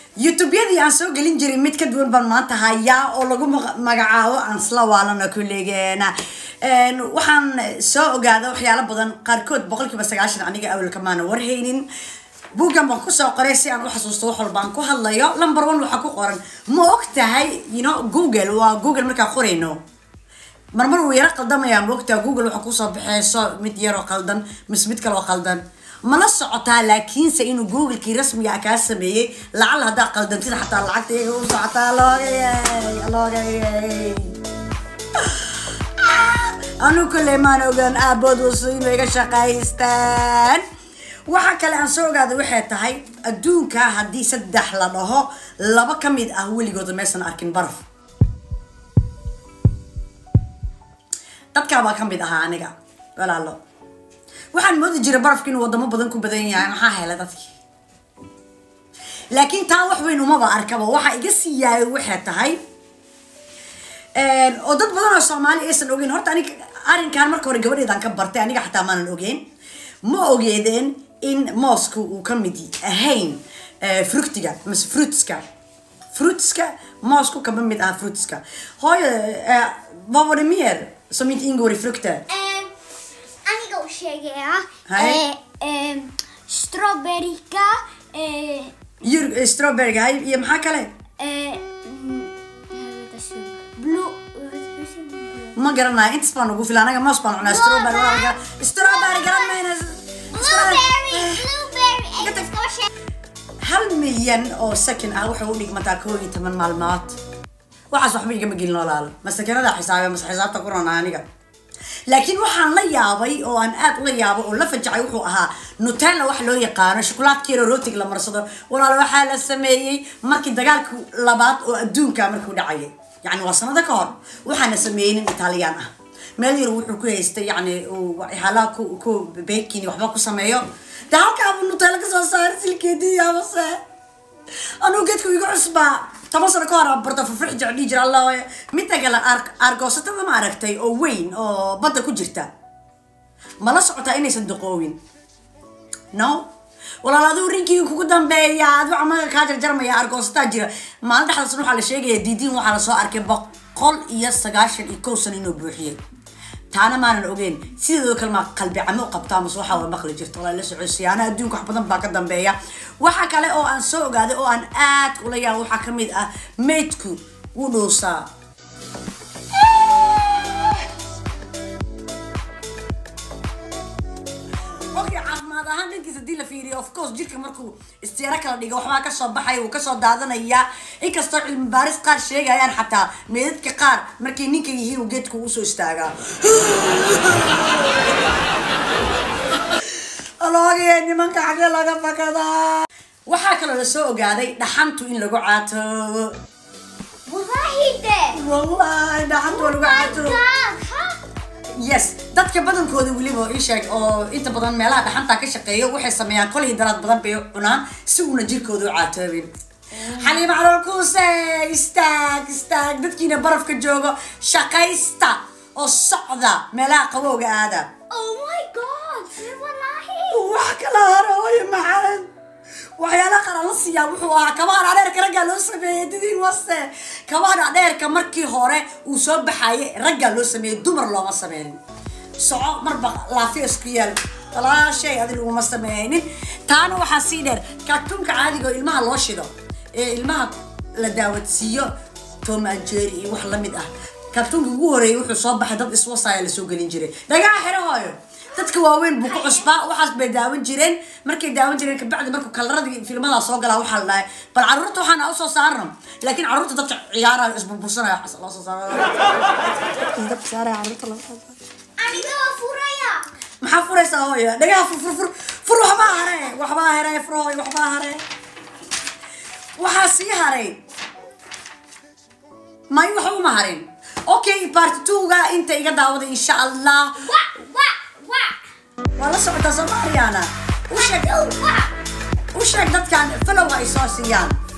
youtubeyadii aan soo gelin jiray mid ka duwan baan maanta hayaa oo lagu maga- magacaabo aan isla waalana kulligeena Een, waxaan soo ogaada waxyaalo badan qaarkood boqolkiiba sagaashan aniga awalka maana warhaynin buuggan baan kusoo qoray si aan u xasuusto wax walba aan ku hadlayo number one waxaa ku qoran ma og tahay you know google waa google markaa qorayno marmar wuu yaro qaldamayaa ma ogtaha google waxaa kusoo baxeyso mid yaroo qaldan mise mid kaloo qaldan mala socotaa laakiinse inuu googlekii rasmiga ah kaa sameeyey lacal haddaa qaldantida xataa lacagta iyaga u socotaa loogayey loogayey anu kule maan ogaan aabood wasu inay iga shaqaystaan waxa kale aan soo ogaada waxay tahay adduunka haddii saddex la dhaho laba ka mid ah weligooda maysan arkin baraf dadkaabaa ka mid ahaa aniga walaalo waxaan moodi jiray barafka inuu wadamo badan ku badan yahay maxaa helay dadkii laakiin taa wax weyn umaba arkaba waxa iga sii yaayay waxay tahay oo dad badan oo soomaali aysan ogeyn horta aniga arrinkan marka hore gabadheedaan ka bartay aniga xataa maanan ogeyn ma ogeedeen in moosku uu ka mid ahayn eh, fructiga mise fruitska fruitska moosku kama mid aha fruitska hooyo eh, vad var det mer som inte ingår i frukter Eh, aniga u sheegaya Hej. eh, eh, strawberryka eh, Djur, eh, strawberry hay iyo maxaa kale eh, mm, jag vet inte, blue hur säger man? ma garanayo intas baan ugu filan anaga moos baan cunaa strawberry waa laga strawberry garan mayna blueberry blueberry Get the- engelska vad säger hal milyan oo second ah waxay u dhigmataa koo iyo toban maalmood waxaas waxba igama gelin walaalo masakinada xisaabe mase xisaabta ku ronaa aniga laakiin waxaan la yaabay oo aan aad ula yaabay oo la fajacay wuxuu ahaa nutella wax loo yaqaano shokolaadkeero rootig la marsado walaalo waxaa la sameeyey markii dagaalka labaad oo adduunka markuu dhacayay yacni waa sanado ka hor waxaana sameeyey nin italiyaan ah meel yar wuxuu ku haystay yacni uu waxyaalaha ku ku baking waxba ku sameeyo de halkaabuu nutella kasoo saaray silkeedii amase anuu geedku igu cusbaa toban sano ka hor aan barto fufrix jecel dhihi jira allah waaya midda kale aar- aargoosatada ma aragtay oo weyn oo badda ku jirta mala socotaa inaysan duqoowin no walaal aduu rinkii kugu dambeeya aduu camaga kaa jarjarmaya argoosataa jira maalin dhexdaasna waxaa la sheegaya diidiin waxaa lasoo arkay boqol iyo sagaashan iyo kow sano inuu buuxiyey taana maanan ogeyn sideedoo kale maa qalbi camo u qabtaa mase waxaa waa maqli jirta walaa la socodsiya ana adduunka wax badan baa ka dambeeya waxa kale oo aan soo ogaaday oo aan aad ula yaabo waxaa ka mid ah maydku wuu dhuusaa okay caafimaad ahaan dhankiisa hadii la fiiriyo of course jirka markuu istiyaaro kala dhigo waxbaa kasoo baxaya wuu kasoo daadanaya inkastoo cilmi baaris qaar sheegayaan xataa meedadka qaar markay ninka yihiin uu geedku usoo istaagaa aloogaye nimanka xagee laga fakadaa waxaa kaloo lasoo ogaaday dhaxantu in lagu caatoobo Wallahi det! wallahi dhaxantu waa lagu caatoobo God, ha? yes dadka badankooda weliba ii sheeg oo inta badan meelaha dhaxanta ka shaqeeya waxay sameeyaan kolii daraad badan bay cunaan si uuna jirkooda u caatoobin xaliima calool kuuse istaag istaag dadkiina barafka joogo shaqaysta oo socda meelaha qabowga aada Oh my god! Wallahi! wax kala harooyo maxamed waxyaalaha qaar aan la siiyaa wuxuu ahaa kabaha dhaadheerka raggaa loo sameeyey didiin wase kabaha dhaadheerka markii hore uu soo baxayay raggaa loo sameeyey dumar looma sameynin soco marba laafiya isku yaal walaashay adi laguma sameynin taana waxaa sii dheer kaartuunka caadiga oo ilmaha loo shido ee ilmaha la daawadsiiyo tom and jerry iyo wax lamid ah kaartuunka ugu horeeyay wuxuu soo baxay dad iswasaaya lasoo gelin jiray dhagaa xiro hooyo dadka waaweyn buu ku cusbaa waxaas bay daawan jireen markay daawan jireen kabacdi markuu kalaradii filmadaa soo galaa waxaa la dhahay bal caruurta waxaana usoo saarno laakiin caruurta dadka ciyaaraya isburbursanaya waxaas loo soo saaraya caruurta loo soo saaro Aniga waa furaya! maxaa furaysaa hooyo dhagaha fur fur fur fur waxbaa hare waxbaa hare fur hooyo waxbaa hare waxaa sii haray may wax uma harin okay part two-ga inta iga daawada insha allah Wa! Wa! Wa! waa la socotaa soo ma ariyaana u sheeg Wa! u sheeg dadkan falow ay soo siiyaan